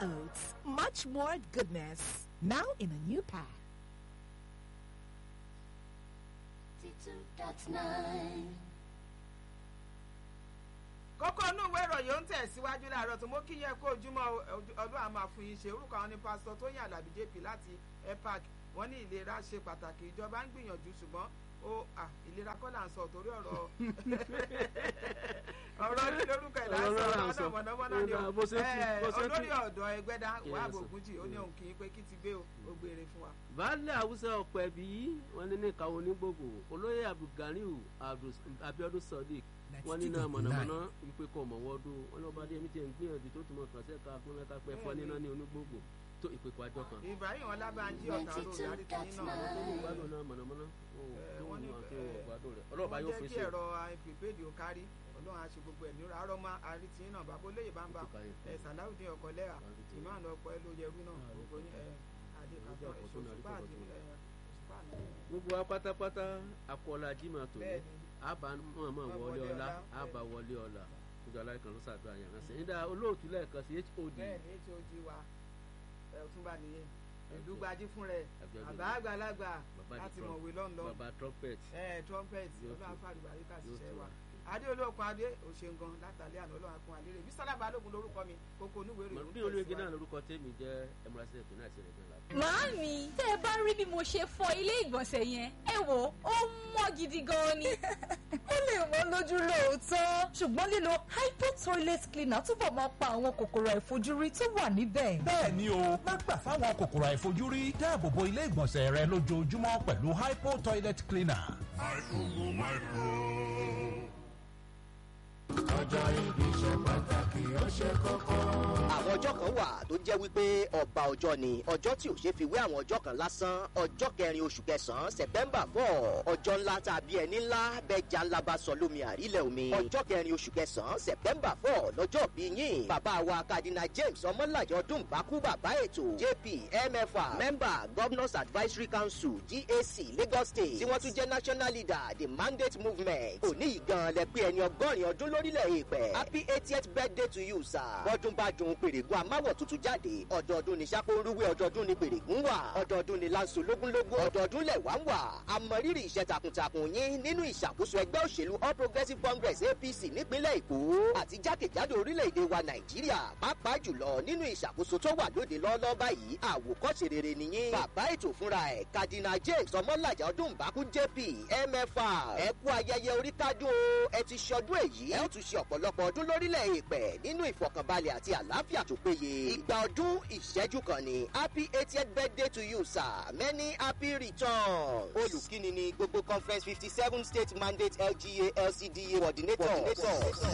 Oats. Much more goodness. Now in a new pack. kókó inú ìwé ìròyìn ó ń tẹ̀síwájú láàárọ̀ tó mú kí yẹ kó ojúmọ́ ọdún àmà fún yín ṣe orúkọ àwọn ní pásítọ̀ Tóyìn Àlàbí JP láti epac wọ́n ní ìlera ṣe pàtàkì ìjọba ń gbìyànjú ṣùgbọ́n ó ìlera kọ́ là ń sọ torí ọ̀rọ̀ ọ̀rọ̀ kí lórúkọ ẹ̀ láti ọ̀rọ̀ mọ̀nàmọ́ná ni o olórí ọ̀dọ́ ẹgbẹ́dá wà bògúnjì ó ní òun kì í pé kí ti gbé o ó gbére fún wa. baálẹ̀ haúsá ọ̀pẹ bí wọ́n ní ní ìkàwọ́ onígbògbò olóyè abdulganiu abiodun sadiq wọ́n ní náà mọ̀nàmọ́ná wípé kọ́ mọ̀ wọ́dún wọn lọ́ba dé mi ti ń gbìyànjú tó tún mọ̀ kàn sẹ́ka fún ẹ̀ka pẹ́ fọ́ níná ní onígbògbò tó ìpèkọ́ àjọ kan. ibrahim ọlábànjí ọ̀tá ló darí ti yín náà. àwọn tó ní ìgbádùn náà mọ̀nàmọ́ná wọ́n ní ọlọ́ọ̀bá yóò jẹ́ fèsì. kí ẹ̀rọ prepaid ò kárí ọlọ́run á ṣe gbogbo ẹ̀ nírọ̀ àárọ̀ máa àrítí náà bàbá olóyè bá ń bá ẹ̀ sàláùdín ọkọ̀ lẹ́yà ìmáàlú ọkọ̀ ẹ̀ ló yẹrú náà gbogbo yín ẹ̀ adékàtọ̀ ẹ̀ ṣòṣùpá àti ẹ̀ ṣòṣùpá àti gbogbo wa pátápátá akọọlá jimá tó ní Bẹ́ẹ̀ni. àbá mọ̀ọ́mọ̀ wọlé ọlá àbá wọlé ọlá níjọ aláìkan ló ṣàdúrà yẹn ránṣẹ́ nígbà olóòtú lẹ́ẹ̀kan sí hod bẹ́ẹ̀ ni tí ó jí wa ẹ̀ ọ̀túnba nìyẹn ìlú gbajú fún rẹ̀ Àbíọ́dún. àbá àgbàlagbà Bàbá di láti Trump. mọ̀wé lọ́nlọ́ bàbá trumpet ẹ̀ trumpet Yóò ọlọ́run tó. afáàlùbáríkà Yóò ṣiṣẹ́ tó wa wa. adé olóòkun adé òṣèǹgan látàlẹ́ àná ọlọ́run akun àlérè bí sálà balógun lórúkọ mi kókó onúwèé rè bí olóyege náà lórúkọ tèmi jẹ́ ẹmúrasílẹ̀ tó náà ti rẹ̀ gan la. Màámi, tẹ́ ẹ bá rí bí mo ṣe fọ ilé ìgbọ̀nsẹ̀ yẹn, ẹ wò ó mọ́ gidi gan ni. ó lè wọ́n lójú lóòótọ́ ṣùgbọ́n lílo hypo toilet cleaner túbọ̀ máa pa àwọn kòkòrò àìfojúrí tó wà níbẹ̀. bẹ́ẹ̀ ni o má gbà fáwọn kòkòrò àìfojúrí dáàbò bo ilé ìgbọ̀nsẹ̀ rẹ lójoojúmọ́ pẹ̀lú hypo toilet cleaner. àwọn ọjọ́ kan wà tó jẹ́ wípé ọba ọjọ́ ni ọjọ́ tí ò ṣe fi wé àwọn ọjọ́ kan lásán ọjọ́ kẹrin oṣù kẹsàn-án september four ọjọ́ ńlá tàbí ẹni ńlá bẹ́jà ńlá bá sọ lómi àrílẹ̀ omi ọjọ́ kẹrin oṣù kẹsàn-án september four lọ́jọ́ bí yín bàbá wa kadina james ọmọlàjẹ ọdún bákú bàbá ètò jp mfa member governors advisory council gac lagos state tí wọ́n tún jẹ́ national leader the mandate movement òní ìgan lẹ pé ẹni ọgọ́rin ọdún lórílẹ̀ èèpẹ̀ happy eightieth birthday to you sir bọ́dún bá dùn pèrègùn amáwọ̀ tuntun jáde ọdọọdún ní sápóorúwé ọdọọdún ní pèrègùn wà ọdọọdún ní lanso lógúnlógún ọdọọdún lẹ̀ wá ń wà àmọ̀rírì iṣẹ́ takuntakun yín nínú ìṣàkóso ẹgbẹ́ òṣèlú all progressives congress apc nípínlẹ̀ èkó àti jákèjádò orílẹ̀-èdè wa nàìjíríà pàápàá jùlọ nínú ìṣàkóso tó wà lóde lọ́ọ́lọ́ báyìí àwòkọ́ṣe rere nìyí bàbá ètò fúnra ẹ̀ kadina james ọmọlàjà ọdún bákú jp mfa ẹ kú ayẹyẹ orí kádùn o ẹ ti ṣọdún èyí ẹ ó tún ṣe ọ̀pọ̀lọpọ̀ ọdún lórílẹ̀ èèpẹ̀ nínú ìfọkànbalẹ̀ àti àlàáfíà tó péye ìgbà ọdún ìṣẹ́jú kan ni happy eightieth birthday to you sir many happy returns olùkíni ni gbogbo conference fifty seven state mandate lga lcda coordinator. coordinator.